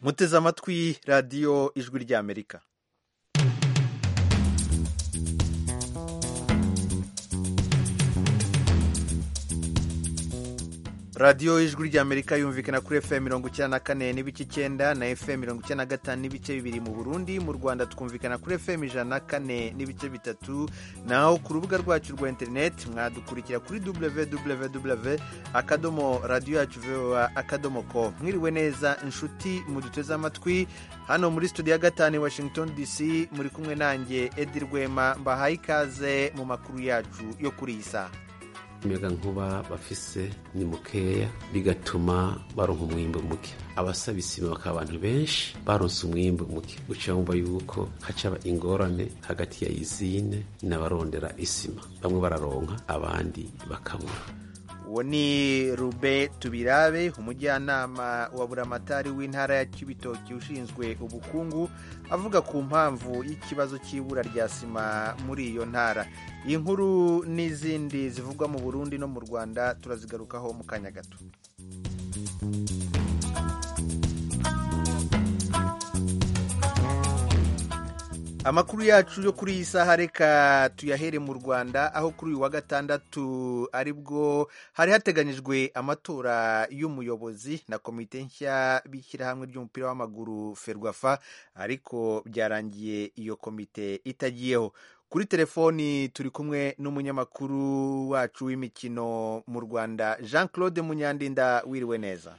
muteze amatwi radiyo ijwi ry'amerika radiyo ijwi ry'amerika yumvikana kuri fm mirongo icyenda na kane n'ibice icyenda na fm mirongo icyenda na gatanu n'ibice bibiri mu burundi mu rwanda twumvikana kuri fm ijana na kane n'ibice bitatu naho ku rubuga rwacu rwa interineti mwadukurikira kuri www akadomo radiyo yacu voa akadomo ko mwiriwe neza inshuti muduteze amatwi hano muri studio ya gatanu i washington dc muri kumwe nanjye edi rwema mbahaye ikaze mu makuru yacu yo kuri iyi saha umuyaga nkuba bafise ni mukeya bigatuma baronka umwimbu muke abasaba isima bakaba abantu benshi baronse umwimbu muke guca wumva yuko hacaba ingorane hagati ya izine n'abarondera isima bamwe bararonka abandi bakabura uwo ni rube tubirabe umujyanama wa buramatari w'intara ya kibitoki ushinzwe ubukungu avuga ku mpamvu y'ikibazo cy'ibura rya sima muri iyo ntara iyi nkuru n'izindi zivugwa mu burundi no mu rwanda turazigarukaho mu kanya gato amakuru yacu yo kuri iyi saha reka tuyahere mu rwanda aho kuri uyu wa gatandatu aribwo hari hateganyijwe amatora y'umuyobozi na komite nshya b'ishyirahamwe ry'umupira w'amaguru ferwafa ariko byarangiye iyo komite itagiyeho kuri telefoni turi kumwe n'umunyamakuru wacu w'imikino mu rwanda jean claude munyandinda wiriwe neza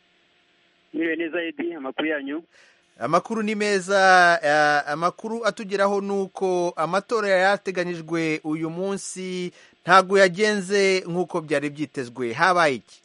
wiriwe neza edi amakuru yanyu amakuru ni meza amakuru atugeraho ni uko amatora yari yateganyijwe uyu munsi ntabwo yagenze nk'uko byari byitezwe habaye iki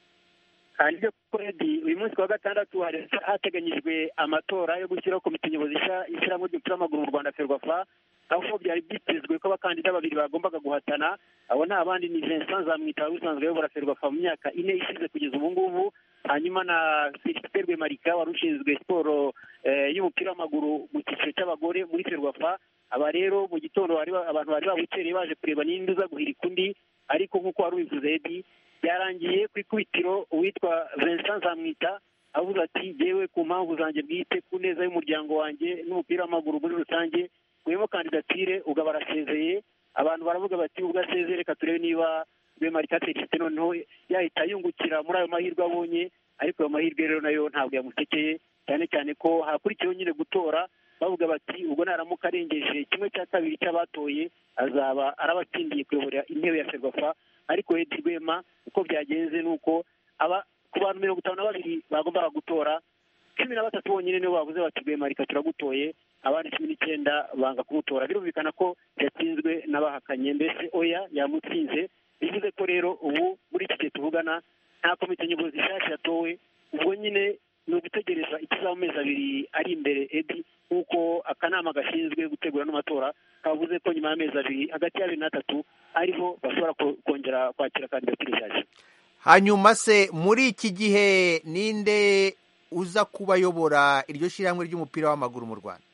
nibyo kuredi uyu munsi wa gatandatu hari hateganyijwe amatora yo gushyiraho komite nyobozi ishyirahamwe ry'umupira w'amaguru mu rwanda ferwafa aho byari byitezwe ko abakandida babiri bagombaga guhatana abo nta bandi ni vincent zamwita wari usanzwe ayobora ferwafa mu myaka ine ishize kugeza ubu ngubu hanyuma na felicite rwemarika wari ushinzwe siporo y'umupira w'amaguru mu cyiciro cy'abagore muri ferwafa aba rero mu gitondo abantu bari babukereye baje kureba n'indi uza guhirika undi ariko nk'uko wari ubivuze edi byarangiye ku ikubitiro uwitwa vincent zamwita avuze ati yewe ku mpamvu zanjye bwite ku neza y'umuryango wanjye n'umupira w'amaguru muri rusange wemo kandidatire ubwo barasezeye abantu baravuga bati ubwo asezeye reka turebe niba rwemarika felicite noneho yahita yungukira muri ayo mahirwe abonye ariko ayo mahirwe rero nayo ntabwo yamutekeye cyane cyane ko hakurikiyeho nyine gutora bavuga bati ubwo naramuka arengeje kimwe cya kabiri cy'abatoye azaba arabatsindiye kuyobora intebe ya ferwafa ariko edi rwema uko byagenze ni uko aba ku bantu mirongo itanu na babiri bagombaga gutora cumi na batatu bonyine nibo bavuze bati rwemarika turagutoye abandi cumi n'icyenda banga kumutora birumvikana ko yatsinzwe n'abahakanye mbese oya yamutsinze bivuze ko rero ubu muri iki gihe tuvugana nta komite nyobozi nshyashya yatowe ubwo nyine ni ugutegereza ikizaba mu mezi abiri ari imbere edi nk'uko akanama gashinzwe gutegura n'amatora kavuze ko nyuma y'amezi abiri hagati y'abiri n'atatu ariho bashobora kongera kwakira kandidatire nshyashya hanyuma se muri iki gihe ninde uza kuba ayobora iryo shyirahamwe ry'umupira w'amaguru mu rwanda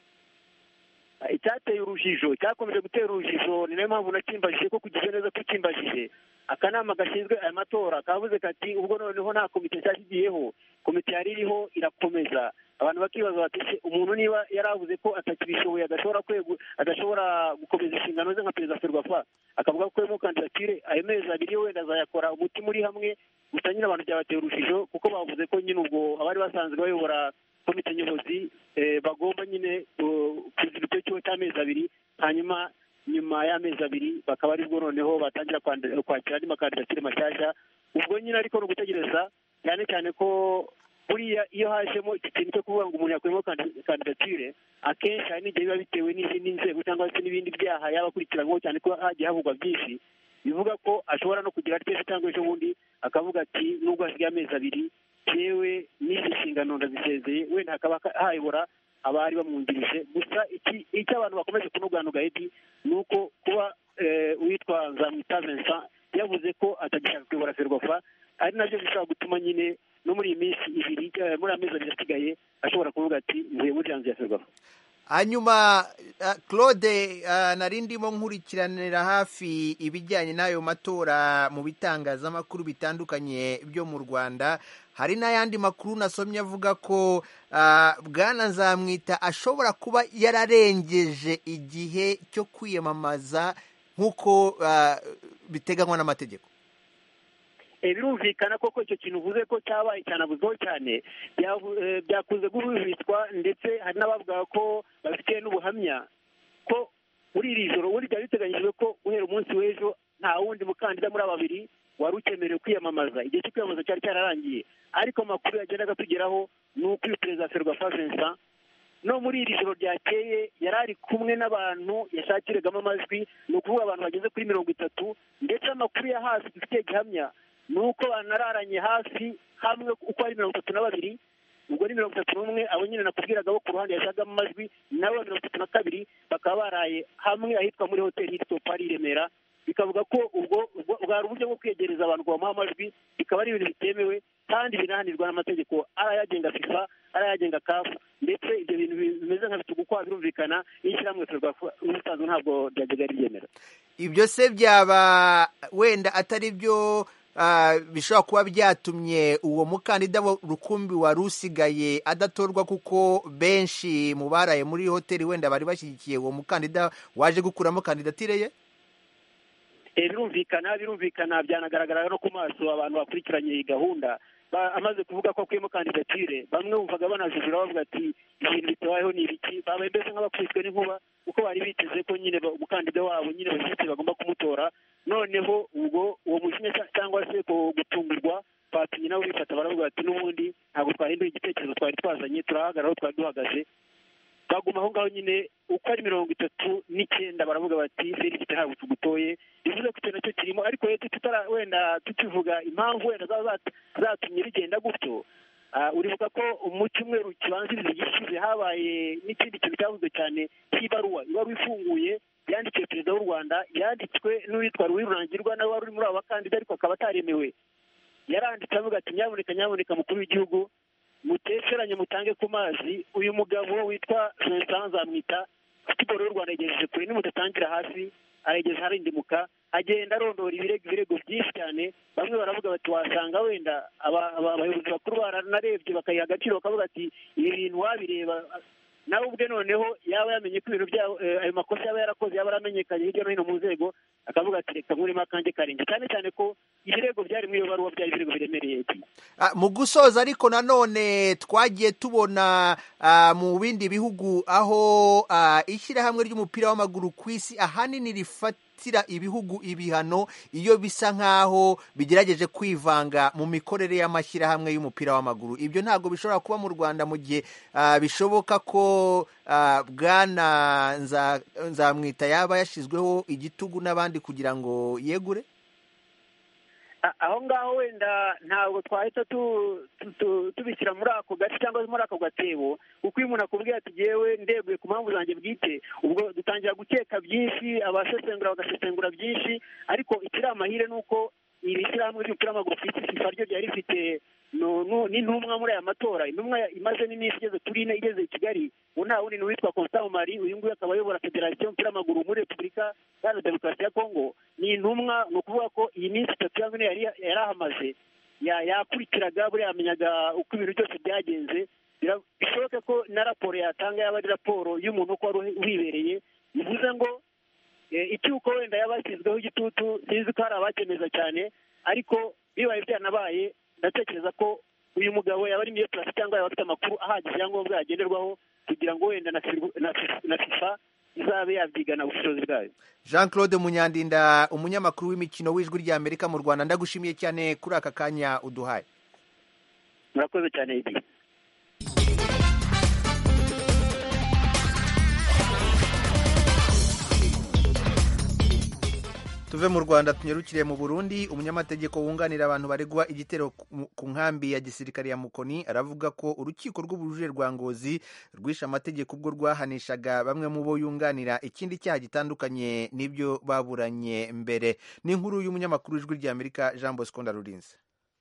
icyateye urujijo cyakomeje gutera urujijo ni nayo mpamvu nakimbajije ko kugize neza ko ukimbajije akanama gashinzwe aya matora kavuze kati ubwo noneho nta komite nshyashya igiyeho komite yari iriho irakomeza abantu bakibaza bati umuntu niba yaravuze ko atakibishoboye adashobora adashobora gukomeza inshingano ze nka perezida ferwafa akavuga ko mu kandidatire ayo mezi abiri wenda azayakora umutima uri hamwe gusa nyine abantu byabateye urujijo kuko bavuze ko nyine ubwo abari basanzwe bayobora komite nyobozi bagomba nyine kuziba icyo kigo cy'amezi abiri hanyuma nyuma y'amezi abiri bakaba aribwo noneho batangira kwakira andi makandidatire mashyashya ubwo nyine ariko ni ugutegereza cyane cyane ko buriya iyo hajemo iki kintu cyo kuvuga ngo umuntu yakuyemo kandidatire akenshi hari n'igihe biba bitewe n'izindi nzego cyangwa se n'ibindi byaha yaba akurikiranyweho cyane ko hagiye havugwa byinshi bivuga ko ashobora no kugira ateza cyangwa ejo bundi akavuga ati nubwo hasigaye amezi abiri yewe n'izi nshingano ndazisezeye wenda hakaba hayobora abari bamwungirije gusa icyo abantu bakomeje kunuganuga edi ni uko kuba uwitwa nzamwita vincent yavuze ko atagishaka kuyobora ferwafa ari nabyo bishobora gutuma nyine no muri iyi minsi ibiri muri amezi abiri asigaye ashobora kuvuga ati mvuye muri janvier ya ferwafa hanyuma claude nari ndimo nkurikiranira hafi ibijyanye n'ayo matora mu bitangazamakuru bitandukanye byo mu rwanda hari n'ayandi makuru nasomye avuga ko bwana nzamwita ashobora kuba yararengeje igihe cyo kwiyamamaza nk'uko biteganywa n'amategeko birumvikana koko icyo kintu uvuze ko cyabaye cyanabuzeho cyane byakunze guhwihwiswa ndetse hari n'abavuga ko babifitiye n'ubuhamya ko muri iri joro ubundi byari biteganyijwe ko guhera umunsi w'ejo nta wundi mukandida muri aba babiri wari ukemerewe kwiyamamaza igihe cyo kwiyamamaza cyari cyararangiye ariko amakuru yagendaga tugeraho ni uko uyu perezida ferwafa vincent no muri iri joro ryakeye yari ari kumwe n'abantu yashakiragamo amajwi ni ukuvuga abantu bageze kuri mirongo itatu ndetse amakuru ya hasi dufitiye gihamya ni uko banararanye hafi hamwe uko ari mirongo itatu na babiri ubwo ni mirongo itatu n'umwe abo nyine nakubwiraga bo ku ruhande yashagamo amajwi nabo mirongo itatu na kabiri bakaba baraye hamwe ahitwa muri hoteli hitwa ari i remera bikavuga ko ubwo bwari uburyo bwo kwegereza abantu ngo bamuhe amajwi bikaba ari ibintu bitemewe kandi binahanirwa n'amategeko ari ayagenga fifa ari ayagenga kafu ndetse ibyo bintu bimeze nka bitugukwa birumvikana n'ishyirahamwe ubusanzwe ntabwo ryajyaga ribyemera ibyo se byaba wenda atari byo bishobora kuba byatumye uwo mukandida rukumbi wari usigaye adatorwa kuko benshi mu baraye muri hoteli wenda bari bashyigikiye uwo mukandida waje gukuramo kandidatire ye birumvikana birumvikana byanagaragara no ku maso abantu bakurikiranye iyi gahunda amaze kuvuga ko akuyemo kandidatire bamwe bumvaga banajujura bavuga ati ibintu bitabayeho ni ibiki babaye mbese nk'abakubiswe n'inkuba kuko bari biteze ko nyine umukandida wabo nyine bashyigikiye bagomba kumutora noneho ubwo uwo mujinya cyangwa se gutungurwa batumye nabo bifata baravuga bati n'ubundi ntabwo twahindura igitekerezo twari twazanye turahagarara aho twari duhagaze baguma aho ngaho nyine uko ari mirongo itatu n'icyenda baravuga bati felicite ntabwo tugutoye bivuze ko icyo nacyo kirimo ariko tutara wenda tukivuga impamvu wenda zaba zatumye bigenda gutyo uribuka ko mu cyumweru kibanziriza gishize habaye n'ikindi kintu cyavuzwe cyane cy'ibaruwa ibaruwa ifunguye yandikiwe perezida w'u rwanda yanditswe n'uwitwa ruwirurangirwa nawe wari uri muri abo bakandida ariko akaba ataremewe yaranditse avuga ati nyaboneka nyaboneka mukuru w'igihugu mutesheranye mutange ku mazi uyu mugabo witwa vincent nzamwita siporo y'u rwanda yagejeje kure nimutatangira hasi arageza harindimuka agenda arondora ibirego ibirego byinshi cyane bamwe baravuga bati wasanga wenda abayobozi bakuru baranarebye bakayiha agaciro bakavuga ati ibi bintu wabireba nawe ubwe noneho yaba yamenye ko ibintu byabo ayo makosa yaba yarakoze yaba yaramenyekanye hirya no hino mu nzego akavuga ati reka nkuremo akanjye karenge cyane cyane ko ibirego byari muri iyo baruwa byari ibirego biremereye mu gusoza ariko nanone twagiye tubona mu bindi bihugu aho ishyirahamwe ry'umupira w'amaguru ku isi ahanini rifatira ibihugu ibihano iyo bisa nk'aho bigerageje kwivanga mu mikorere y'amashyirahamwe y'umupira w'amaguru ibyo ntabwo bishobora kuba mu rwanda mu gihe bishoboka ko bwana nzamwita yaba yashyizweho igitugu n'abandi kugira ngo yegure aho ngaho wenda ntabwo twahita tubishyira muri ako gace cyangwa muri ako gatebo kuko iyo umuntu akubwiye ati yewe ndeguye ku mpamvu zanjye bwite ubwo dutangira gukeka byinshi abasesengura bagasesengura byinshi ariko ikiri amahire ni uko iri shyirahamwe ry'umupira w'amaguru ku isi fifa ryo ryari rifite n'intumwa muri aya matora intumwa imaze n'iminsi igeze kuri ine igeze i kigali ubu nta wundi ni uwitwa constant mari uyu nguyu akaba ayobora federasiyo y'umupira w'amaguru muri repubulika iharanira demokarasi ya kongo ni intumwa ni ukuvuga ko iyi minsi itatu cyangwa ine yari ahamaze yakurikiraga buriya yamenyaga uko ibintu byose byagenze bishoboke ko na raporo yatanga yaba ari raporo y'umuntu uko wari uhibereye bivuze ngo icyuko wenda yaba yashyizweho igitutu sinzi ko hari abakemeza cyane ariko bibaye byanabaye ndatekereza ko uyu mugabo yaba ari muri purasi cyangwa yaba afite amakuru ahagije yangombwa yagenderwaho kugira ngo wenda na fifa izabe yabyigana ubushobozi bwayo jean claude munyandinda umunyamakuru w'imikino w'ijwi ry'amerika mu rwanda ndagushimiye cyane kuri aka kanya uduhaye murakoze cyane igihe tuve mu rwanda tunyarukire mu burundi umunyamategeko wunganira abantu baregwa igitero ku nkambi ya gisirikare ya mukoni aravuga ko urukiko rw'ubujurire rwa ngozi rwishe amategeko ubwo rwahanishaga bamwe mu bo yunganira ikindi cyaha gitandukanye n'ibyo baburanye mbere ni inkuru y'umunyamakuru w'ijwi ry'amerika jean bosco ndarurinze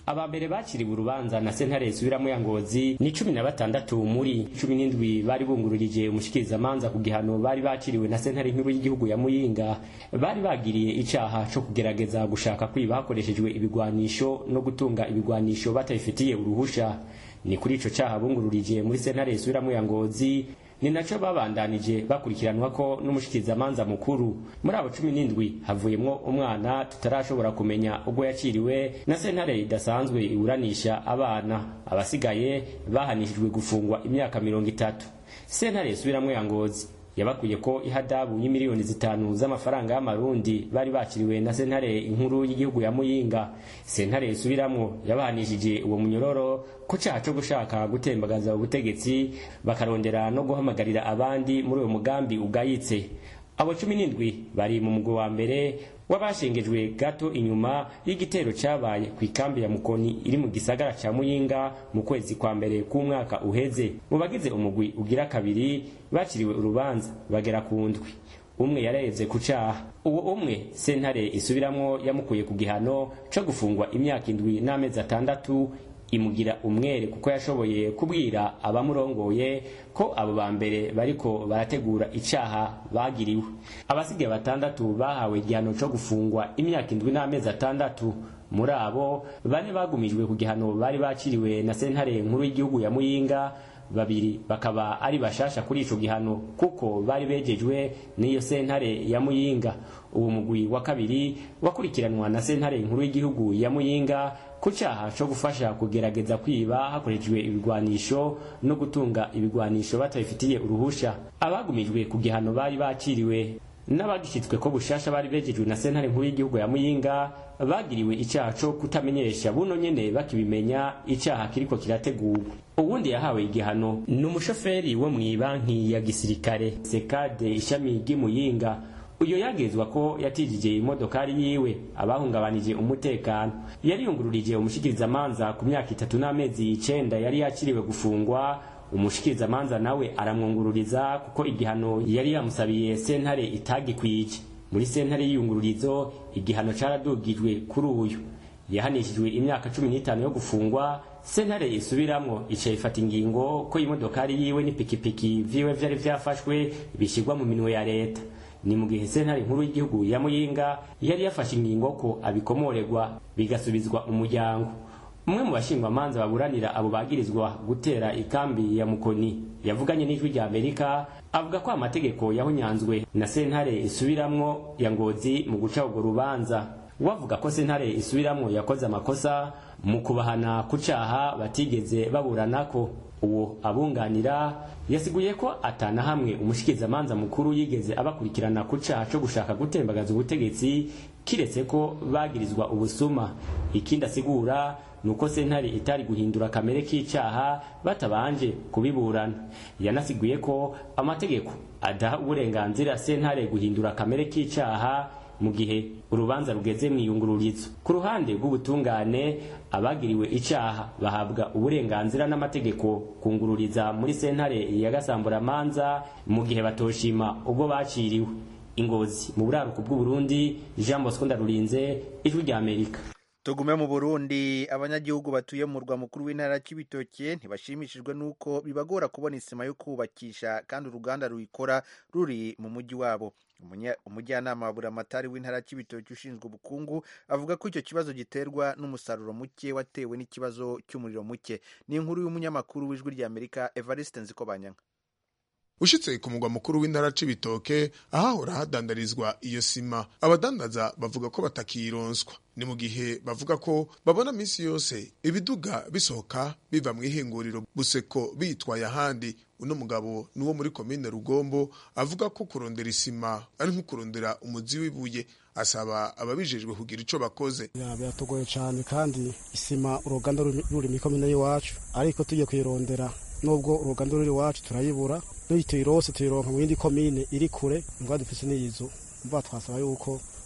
aba mbere bakiriwe urubanza na sentare isubiramo ya ngozi ni cumi na batandatu muri cumi n'indwi bari bungururije umushikirizamanza ku gihano bari bakiriwe na sentare nkuru y'igihugu ya muyinga bari bagiriye icaha co kugerageza gushaka kwiba hakoreshejwe ibigwanisho no gutunga ibigwanisho batabifitiye uruhusha ni kuri ico caha bungururije muri sentare isubiramo ya ngozi ni naco babandanije bakurikiranwa ko n'umushikirizamanza mukuru muri abo cumi n'indwi havuyemwo umwana tutarashobora kumenya ubwo yakiriwe na sentare idasanzwe iburanisha abana abasigaye bahanishijwe gufungwa imyaka mirongo itatu sentare isubiramwo ya ngozi yabakuye ko ihadabu y'imiliyoni zitanu z'amafaranga y'amarundi bari bakiriwe na sentare inkuru y'igihugu ya muyinga sentare isubiramwo yabahanishije uwo munyororo ko caha co gushaka gutembagaza ubutegetsi bakarondera no guhamagarira abandi muri uwo mugambi ugayitse abo cumi n'indwi bari mu mugwi wa mbere w'abashengejwe gato inyuma y'igitero cabaye ku ikambi ya mukoni iri mu gisagara ca muyinga mu kwezi kwa mbere k'umwaka uheze mu bagize umugwi ugira kabiri bakiriwe urubanza bagera ku ndwi umwe yarahevye ku caha uwo umwe sentare isubiramwo yamukuye ku gihano co gufungwa imyaka indwi n'amezi atandatu imugira umwere kuko yashoboye kubwira abamurongoye ko abo ba mbere bariko barategura icaha bagiriwe abasigaye batandatu bahawe igihano co gufungwa imyaka indwi n'amezi atandatu muri abo bane bagumijwe ku gihano bari bakiriwe na sentare nkuru y'igihugu ya muyinga babiri bakaba ari bashasha kuri ico gihano kuko bari bejejwe n'iyo sentare ya muyinga uwo mugwi wa kabiri wakurikiranwa na sentare nkuru y'igihugu ya muyinga ku cyaha cyo gufasha kugerageza kwiba hakoreshejwe ibigwanisho no gutunga ibigwanisho batabifitiye uruhusha abagumijwe ku gihano bari bakiriwe n'abagishyitswe ko bushasha bari bejejwe na sentare nkuru y'igihugu ya muyinga bagiriwe icyaha cyo kutamenyesha buno nyene bakibimenya icyaha kiriko kirategurwa uwundi yahawe igihano ni umushoferi wo mw'ibanki ya gisirikare sekade ishami ry'imuyinga uyo yagezwa ko yatijije imodokari yiwe abahungabanije umutekano yariyungururije umushikirizamanza ku myaka itatu n'amezi icenda yari yakiriwe gufungwa umushikirizamanza nawe aramwungururiza kuko igihano yari yamusabiye sentare itagikwije muri sentare y'iyungururizo igihano caradugijwe kuri uyu yahanishijwe imyaka cumi n'itanu yo gufungwa sentare isubiramwo ica ifata ingingo ko imodokari yiwe n'ipikipiki vyiwe vyari vyafashwe bishyirwa mu minwe ya leta ni mu gihe sentare nkuru y'igihugu ya muyinga yari yafashe ingingo ko abikomorerwa bigasubizwa umuryango umwe mu bashingwamanza baburanira abo bagirizwa gutera ikambi ya mukoni yavuganye n'ijwi rya amerika avuga ko amategeko yahunyanzwe na sentare isubiramwo ya ngozi mu guca urwo rubanza wavuga ko sentare isubiramwo yakoze amakosa mu kubahana ku caha batigeze baburanako uwo abunganira yasiguye ko atana hamwe umushikirizamanza mukuru yigeze abakurikirana ku caha co gushaka gutembagaza ubutegetsi kiretse ko bagirizwa ubusuma ikindi asigura nuko sentare itari guhindura kamere k'icaha batabanje kubiburana yanasiguye ko amategeko adaha uburenganzira sentare guhindura kamere k'icaha mu gihe urubanza rugeze mu iyungururizo ku ruhande rw'ubutungane abagiriwe icaha bahabwa uburenganzira n'amategeko kungururiza muri sentare ya gasamburamanza mu gihe batoshima ubwo baciriwe ingozi mu buraruko bw'uburundi jean bosco ndarurinze ijwi rya amerika tugume mu burundi abanyagihugu batuye mu murwa mukuru w'intara cy'ibitoke ntibashimishijwe n'uko bibagora kubona isima yo kubakisha kandi uruganda ruyikora ruri mu mujyi wabo umujyanama wa buramatari w'intara cy'ibitoki ushinzwe ubukungu avuga ko icyo kibazo giterwa n'umusaruro muke watewe n'ikibazo cy'umuriro muke ni inkuru y'umunyamakuru w'ijwi ry'amerika evariste nzikobanyanga ushitse ku mugwa mukuru w'intara c'ibitoke ahahora hadandarizwa iyo sima abadandaza bavuga ko batakironswa ni mu gihe bavuga ko babona minsi yose ibiduga bisohoka biva mu ihinguriro buseko bitwaye ahandi uno mugabo nuwo muri komine rugombo avuga ko kurondera isima ari nko kurondera umuzi w'ibuye asaba ababijejwe kugira ico bakoze biratugoye cyane kandi isima uruganda ruri mu komine y'iwacu ariko tugiye kuyirondera nubwo uruganda ruri iwacu turayibura niyo tuyirose tuyironka mu yindi komine iri kure mbwa dufise n'iyizu mva twasaba yuko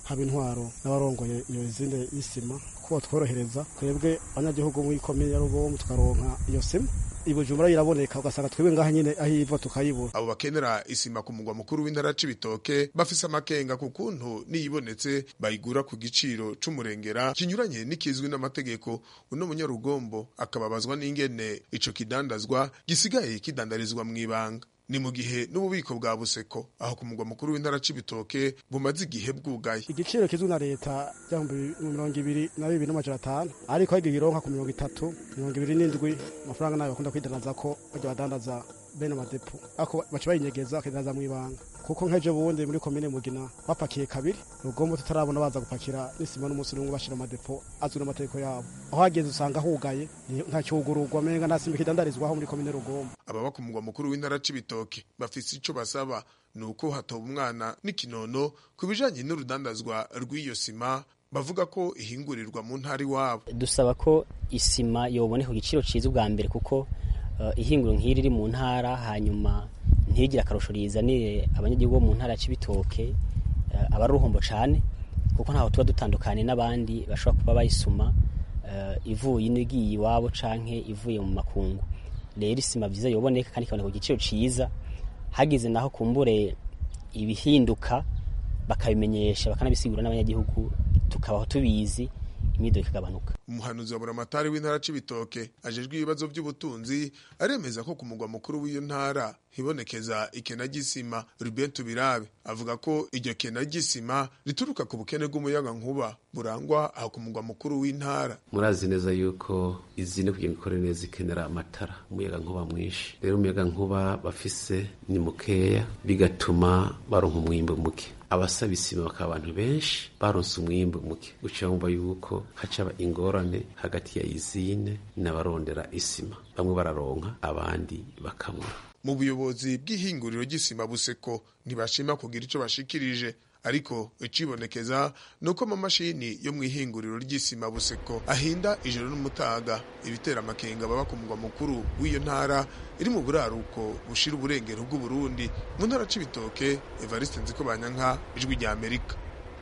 haba intwaro n'abarongoye iyo izinde y'isima kuko batworohereza twebwe abanyagihugu muri komine ya rugombo tukaronka iyo sima ibujumbura iraboneka ugasanga twebwe ngaha nyine aho iva tukayibura abo bakenera isima ku mugwa mukuru w'intara c'ibitoke bafise amakenga ku kuntu niyibonetse bayigura ku giciro c'umurengera kinyuranye n'ikizwi n'amategeko uno munyarugombo akababazwa n'ingene ico kidandazwa gisigaye kidandarizwa mw'ibanga ni mu gihe n'ububiko bwa buseko aho ku mugwa mukuru w'intara c'ibitoke bumaze igihe bwugaye igiciro kizwi na leta by'ibihumbi mirongo ibiri na bibiri n'amajana atanu ariko aho igironka ku mirongo itatu mirongo ibiri n'indwi amafaranga nayo bakunda kwidanaza ko bajya badandaza bene amadepo ariko baca bayinyegeza bakidandaza mu ibanga kuko nk'ejo bundi muri komine mugina bapakiye kabiri rugombo tutarabona baza gupakira n'isima n'umunsi n'umwe bashira amadepo azwi n'amategeko yabo aho hageze usanga hugaye nta cyugururwa menga nta sima kidandarizwaho muri komine rugombo ababa ku mugwa mukuru w'intara c'ibitoke bafise ico basaba ni uko hatoba umwana n'ikinono ku bijanye n'urudandazwa rw'iyo sima bavuga ko ihingurirwa mu ntara iwabo dusaba ko isima yoboneka ku giciro cyiza ubwa mbere kuko uh, ihinguro nk'iri riri mu ntara hanyuma ntigire akarusho rizanire abanyagihugu bo mu ntara c'ibitoke uh, aba ari uruhombo cane kuko ntaho tuba dutandukanye n'abandi bashobora kuba bayisuma uh, ivuye inigiye iwabo canke ivuye mu makungu rero isima vyiza yoboneka kandi ikaboneka ku giciro ciza hagize naho kumbure ibihinduka bakabimenyesha bakanabisigura n'abanyagihugu tukabaho tubizi imido ikagabanuka umuhanuzi wa buramatari w'intara c'ibitoke ajejwe ibibazo by'ubutunzi aremeza ko ku mugwa mukuru w'iyo ntara hibonekeza ikena ry'isima Ruben Tubirabe avuga ko iryo kena ry'isima rituruka ku bukene bw'umuyaga nkuba burangwa aho ku mugwa mukuru w'intara murazi neza yuko izine kugira ngo ikore neza ikenera amatara umuyaga nkuba mwinshi rero umuyaga nkuba bafise ni mukeya bigatuma baronka umwimbo muke abasaba isima bakaba abantu benshi baronse umwimbu muke guca bumva yuko hacaba ingorane hagati ya izine n'abarondera isima bamwe bararonka abandi bakabura mu buyobozi bw'ihinguriro ry'isima buseko ntibashima kugira ico bashikirije ariko icibonekeza ni uko amamashini yo mu ihinguriro ry'isima buseko ahinda ijoro n'umutaga ibitera amakenga baba ku mugwa mukuru w'iyo ntara iri mu buraruko bushira uburengero bw'uburundi mu ntara c'ibitoke evariste nziko banyanka ijwi rya amerika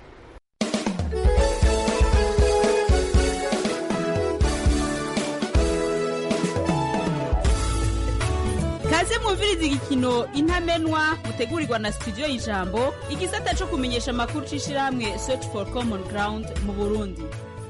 kaze mwumviriza igikino intamenwa mutegurirwa na studio y'ijambo igisata co kumenyesha amakuru c'ishirahamwe search for common ground mu burundi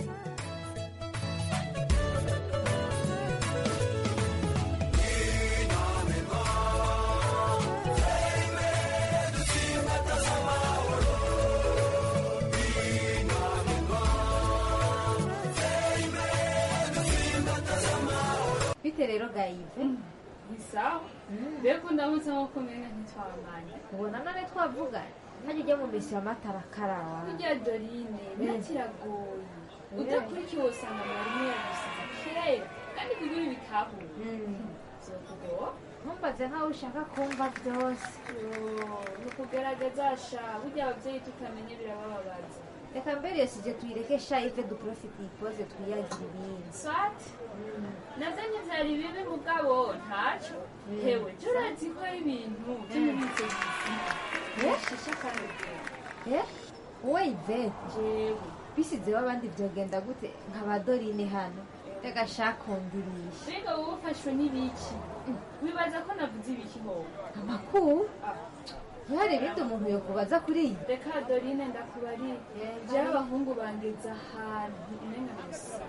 bite rero gayive ni sawa mbega ndamutse nko kumenya ntitwabanye ubona none twavugana ntajya ujya mu misi y'amatara karawa burya dorine birakiragoye udakurikiye usanga mwarimu yagusize kera kandi kugira ibitahure byokugora ntumbaze nkaho ushaka kumva byose ni ukugerageza sha burya ababyeyi tutamenye birabababaza reka mbere iyo sije tuyireke sha ive duprofite ipoze twiyagira ibindi swati navyo ntivyari bibi mugabo ntaco hewe jo urazi ko ari ibintu vyo muri ico gisi bishisha kandi eh wowe ive jewe bisizeho abandi byogenda gute nka ba dorine hano reka shakundirisha mbega wowe ufashwe n'ibiki wibaza ko navuze ibiki howe amakuru ntihari ibindi umuntu yokubaza kuri iyi reka dorine ndakubarira jewe abahungu bangeza ahantu umenga gusa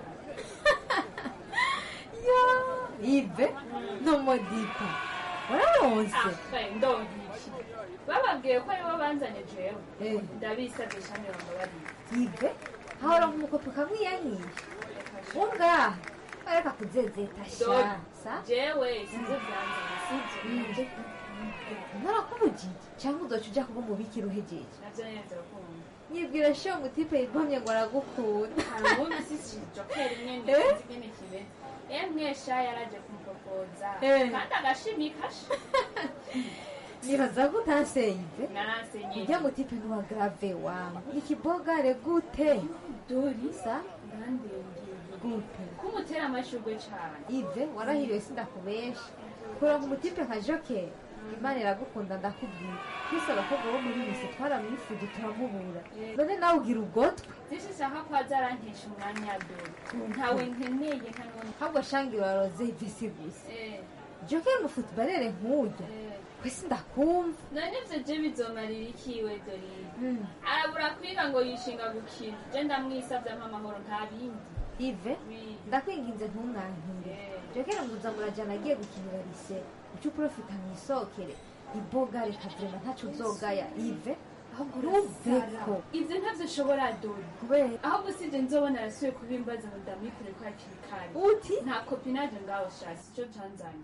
ive n'umodipa wararonse ndongiki bababwiye ko aribo banzanye jewe Eh. ndabisabye shami bambabarira ive hahora nk'umukopo kamwiyanyiye ungaha areka kuzezeta sha Dori, sa jewe sinzi byanzanye sibyo ntarakubujije cyangwa uzoca uja kuba umubikira uhejeje navyo nyene vyokunda nyibwira sho mutipe yigomye ngo aragukunda hari ubundi sisi jokeri nyene Eh? sinzi ingene kibe emwe sha yaraje kumupropoza Eh. kandi agashimika sha nibaza ko utanseive naransenye ujya mutipe n'uwa grave wangu ikibogare gute dori sa ndandengeye gute kumutera amashurwe cane ive warahiriwe sindakubesha kuronka umutipe nka jokeri imana iragukunda ndakubwira twese abakobwa bo muri bise twaramwifuje turamubura none nawe ugira ugotwe byinshi ushaka ko azarantesha umwanya dore ntawe nkeneye nta n'undi ahubwo shangi waroze ivisi gusa joke mufutubarere nk'ujya kwese ndakumva none ibyo je bizomarira ikiwe dorine arabura kwiga ngo yishinga gukina je ndamwisavye amahoro nta bindi ive ndakwinginze ntumwankire jokera muza murajana agiye gukinira rise uco uprofita mwisokere iboga reka vrema ntaco uzogaya ive ahubwo uruveko ivyo ntavyo ushobora dore kubera ahubwo sije nzobona arasubiye kubimbaza ngo ndamwikure ko hakiri kare uti nta kopinaje ngaho shasi ico canzanye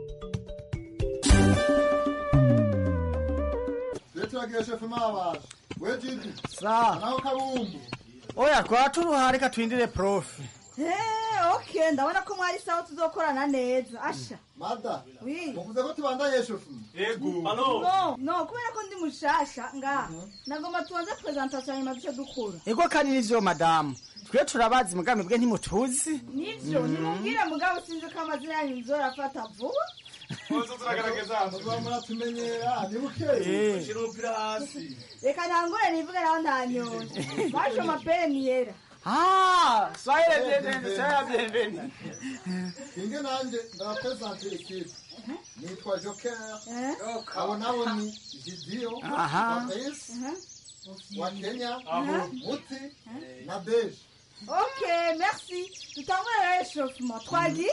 turagiye shefu mabaje we jidi Sawa. naho kabumbu oya twaturuha reka twindire profi Eh, okay ndabona ko mwari sawa tuzokorana neza asha mada wi muvuze ko tubandaye shefu no no kubera ko ndi mushasha nga nagomba tubanze presentation nyuma duce dukura ego kandi nivyo madamu twe turabazi mugambi bwe ntimutuzi nivyo nimubwire mugabo sinzi ko amazina yanyu nzorafata vuba muba muratumenyera ni Eh. bukeye shira umupira hasi reka ntangure nivuge naho ntanyonje basho mapere niyera Ah, soyez bienvenue, soyez bienvenue. inge nanje ndabapresente ekipe nitwa joker abo nabo ni jidiyo Aha. wa Prince, wa kenya Aha. muti na beje okay merci tutangure rero echauffement twagi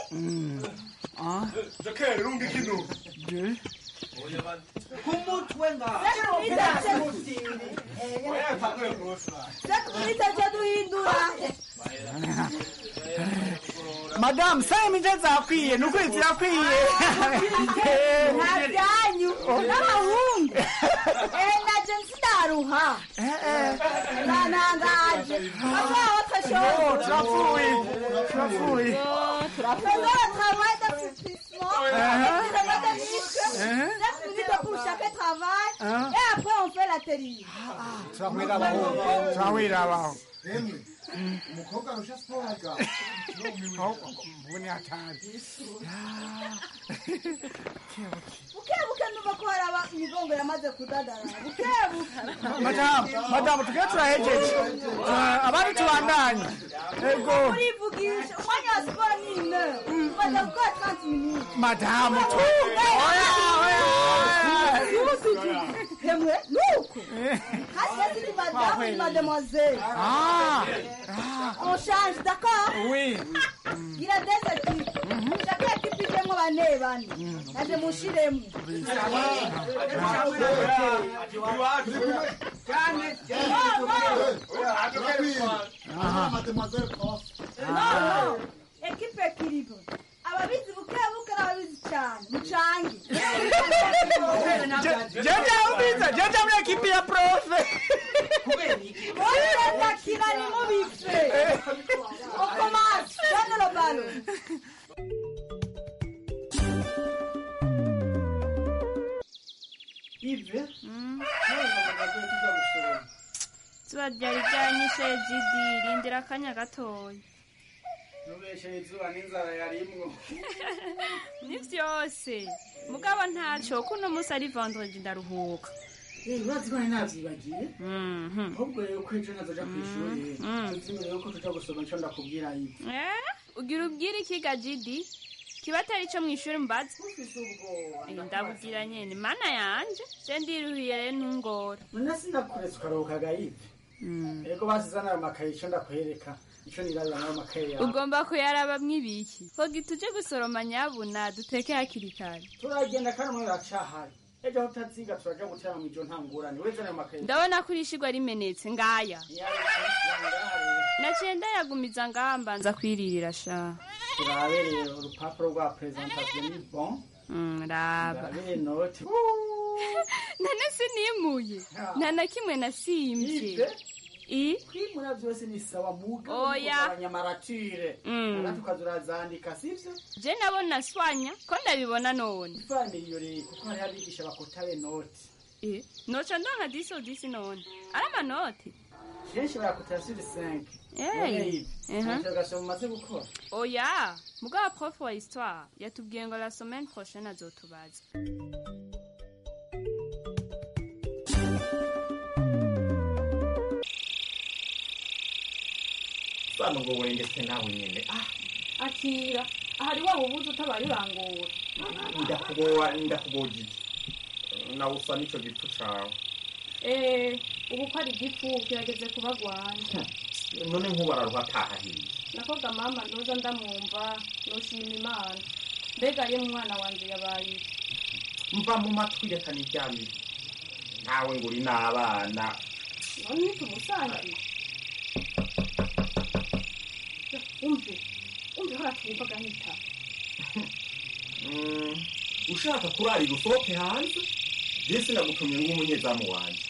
joker rumbi kino kumutwe itaca duhindura madamu saye mije zakwiye nukuri zirakwiye nta byanyu n'abahungu Eh, naje nsindaruha nanangaje bazaba Oh, turapfuye turapfuye Pendant le travail d'assistissement, Uh-huh. on fait des disques, Uh-huh. 9 minutes pour chaque travail, Uh-huh. et après on fait l'atelier. turahwira abaho turahwira abaho emwe umukobwa arusha siporo mbone hatazi bukebuke ndumva ko hari aba imigongo yamaze kudadara bukebuke madamu madamu tugiye turahejeje Tura- abandi tubandanye ego urivugisha umwanya wa siporo ni ine umaze gukora 30 minutes madamu tu oya oya hemwe nuko hasi ni madame ni mademoiselle Ah, on change d'accord oui il a des équipes chaque équipe ijemo bane bane naje mushiremo no no equipe équilibre ababizi bukebuke n'ababizi cyane mucange jeje ubiza jeje muri ekipi ya profe bose ndakina ni mubife okomasi donne le ballon ive zuba ryari ryanyishe jidi rindira akanya gatoya nubeshe izuba n'inzara yarimwo ni byose mugabo ntaco kuno munsi ari vendredi ndaruhuka urazi ko nari navyibagiye ahubwo rero ko ejo nazoja kw'ishuri tuzimbere yuko tuja gusoma ico ndakubwira ivi Eh, ugira ubwire ikiga jidi kiba atari ico mw'ishuri mbaza Eh, ndabubwira nyene mana yanje je ndiruhiye rero ntungora none sinakuretse ukaruhukaga ivi ego basizana ayo makaye ico ndakwereka ico nirabira nayo makaye yawe ugomba kuyarabamwo ibiki hogi tuje gusoroma nyabuna duteke hakiri kare turagenda kandi umwe uracahari ejo aho utaziga turaja gutera mu ijo nta ngorane weze nayo makaye ndabona ko irishigwa rimenetse ngaya naciye ndayagumiza ngaha mbanza kwiririra sha turabe rero urupapuro rwa presentation ni bon Mm, raba turabe inoti none sinimuye nta na kimwe nasimvye Ive? i kwimura vyose ni sawa muga Oya. abanyamaratire Mm. ugati ukazurazandika sivyo je nabona swanya ko ndabibona none ivanire iyo rero kuko hariho abigisha bakotare noti Eh, noca ndonka disi odisi none ari amanoti kenshi barakotera suri 5 Hey. Mhm. interogation mumaze gukora oya mugabo prof wa histoire yatubwiye ngo la semaine prochaine azotubaza isano ngo wengetse nawe nyene ah akira ahari waba ubuze utabaye urangura ndakugowa ndakugojije nawe usa n'ico gipfu cawe eh ubu ko ari igifu kirageze kubagwanya none nk'ubararuha ataha hiye nakoga mama ndoza ndamwumva noshima imana mbega ye mwana wanje yabaye iki? mva mu matwi reka niryamire ntawe ngo uri n'abana none ntitumusangiye umve umve hora twumva agahita Mm, ushaka kurarira usohoke hanze je sinagutumye ng'umunyezamu wanje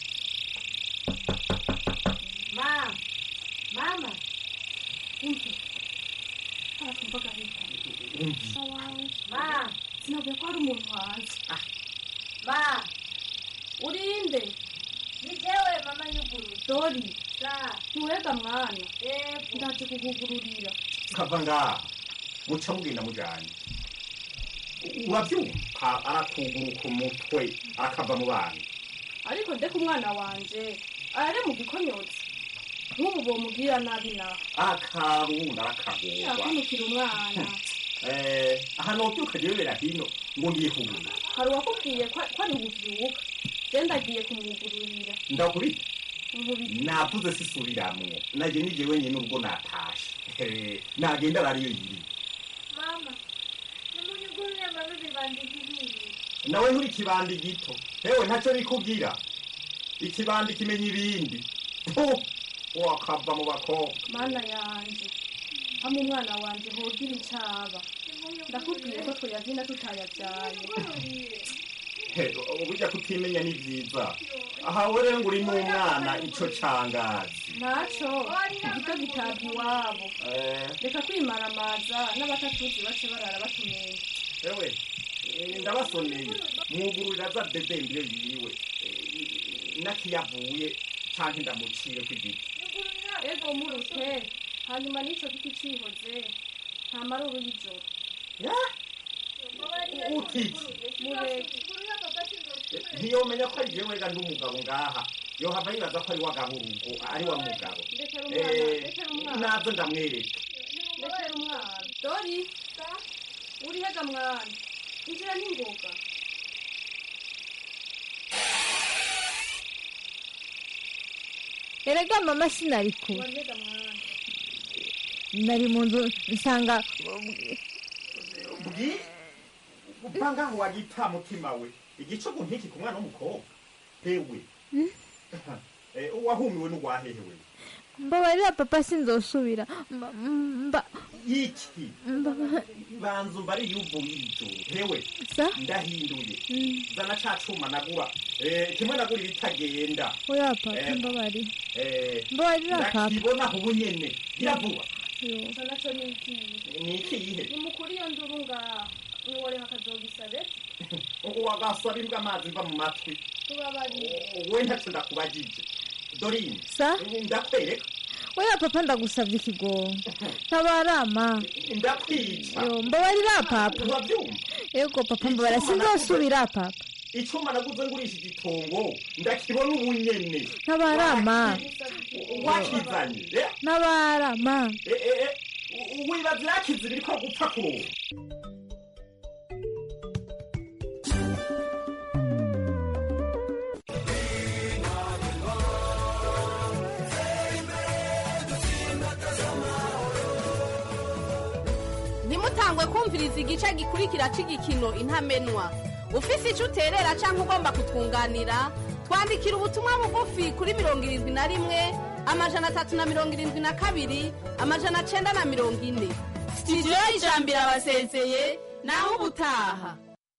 mama mama umve hora twumva agahita umvi ma sinavuye ko hari umuntu hanze ma urinde ni jewe mama nyuguru dori sa ntiwega mwana yego ndaje kukugururira kava ngaha muca mugenda mujanye uravyumva arakuguruka umutwe arakava mu bana ariko ndeka umwana wanje arare mu gikonyotsi nk'ubu bomubwira nabi nawe akarunda arakagorwa yakunukira umwana Eh, aha novyuka jebera hino ngo ngiye kugura hari uwakubwiye ko ko ari buvyuka je ndagiye kumwugururira ndakubita nkubita navuze sisubiramwo naje nije wenyene ubwo natashe Eh, nagenda arariyo yiri mama nimunyugurure mama bibandikiriye nawe nturi ikibandi gito hewe ntaco bikubwira ikibandi kimenya ibindi Puh, wakava mu bakobwa mana yanje hamwe umwana wanje hogira icaba ndakubwiye ko tweyazina tutayavyaye He, burya kutimenya ni vyiza aha we rero ngo uri n'umwana ico cangazi ntaco igito gitabwa iwabo Eh, reka kwimaramaza n'abatatuzi bace barara batumenye ewe eh, ndabasoneye mwugururira za dedembire yiwe Eh, nakiyavuye canke ndamucire kw'igiti ego murute hanyuma n'ico giti cihoze nta maruru y'ijoro utiki mureke ntiyomenya ko ari jewe ga nd'umugabo ngaha yohava yibaza ko ari wagabo urugo ari wa mugabo ndekera umwana Eh, ndekera umwana nazo ndamwereka ndekera umwana dori uri hega mwana injira n'ingoga erega mama sinari kure wari hega mwana nari mu nzu nsanga bwi upanga ngo wagita mutima we igicugu nk'iki ku mwana w'umukobwa hewe Eh, wahumiwe n'uwahehewe mbabarira papa sinzosubira Mba- mba iki mba- banza umbari yuvuye ijoro hewe sa ndahinduye Mm. zana ca cuma nagura Eh, kimwe nagura ibitagenda oya papa Eh, mbabarira Eh, mbabarira papa ndakibona ubu nyene iravuba Yo. ico naco ni ikihe ni ikihe nimukuri iyo nduru ngaha niworeka akazogisabe wagasaba imbwa amazi mva mu matwi tubabarire we ntaco ndakubagije dorine sa ndakwereka oya papa ndagusabye ikigongo ntabarama ndakwica yo mbabarira papa uravyumva yego papa mbabarira sinzosubira papa icuma naguze ngurisha igitongo ndakibona ubu nyene ntabarama wakizanye eh? ntabarama Eh, eh, eh, u- wibaza yakize biriko gupfa kuronka ntimutangwe kumviriza igice gikurikira cy'igikino intamenwa ufise icyo uterera cyangwa ugomba kutwunganira twandikira ubutumwa bugufi kuri mirongo irindwi na rimwe amajana atatu na mirongo irindwi na kabiri amajana cyenda na mirongo ine sitidiyo y'ijambo irabasezeye naho ubutaha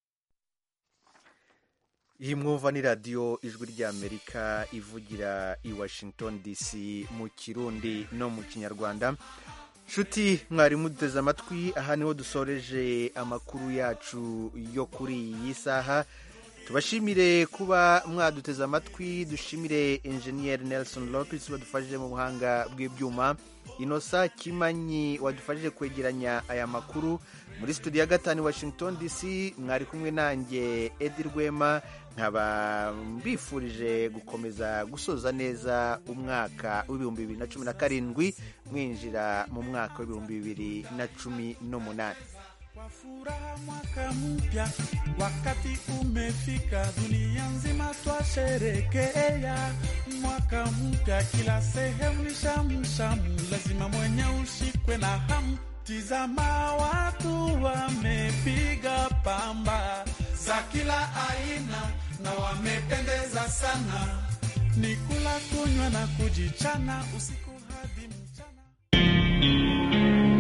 iyi mwumva ni radiyo ijwi ry'amerika ivugira i washington dc mu kirundi no mu kinyarwanda nshuti mwari muduteze amatwi aha niho dusoreje amakuru yacu yo kuri iyi saha tubashimire kuba mwaduteze amatwi dushimire enjeniyeri nelson lopes wadufashije mu buhanga bw'ibyuma inosa kimanyi wadufashije kwegeranya aya makuru muri studio ya gatanu washington dc mwari kumwe nanjye edi rwema nkaba mbifurije gukomeza gusoza neza umwaka w'ibihumbi bibiri na cumi na karindwi mwinjira mu mwaka w'ibihumbi bibiri na cumi n'umunani furaha mwaka mpya, wakati umefika, dunia nzima twasherekea mwaka mpya, kila sehemu ni shamu shamu, lazima mwenye ushikwe na hamu. Tizama watu wamepiga pamba za kila aina na wamependeza sana, ni kula kunywa na kujichana usiku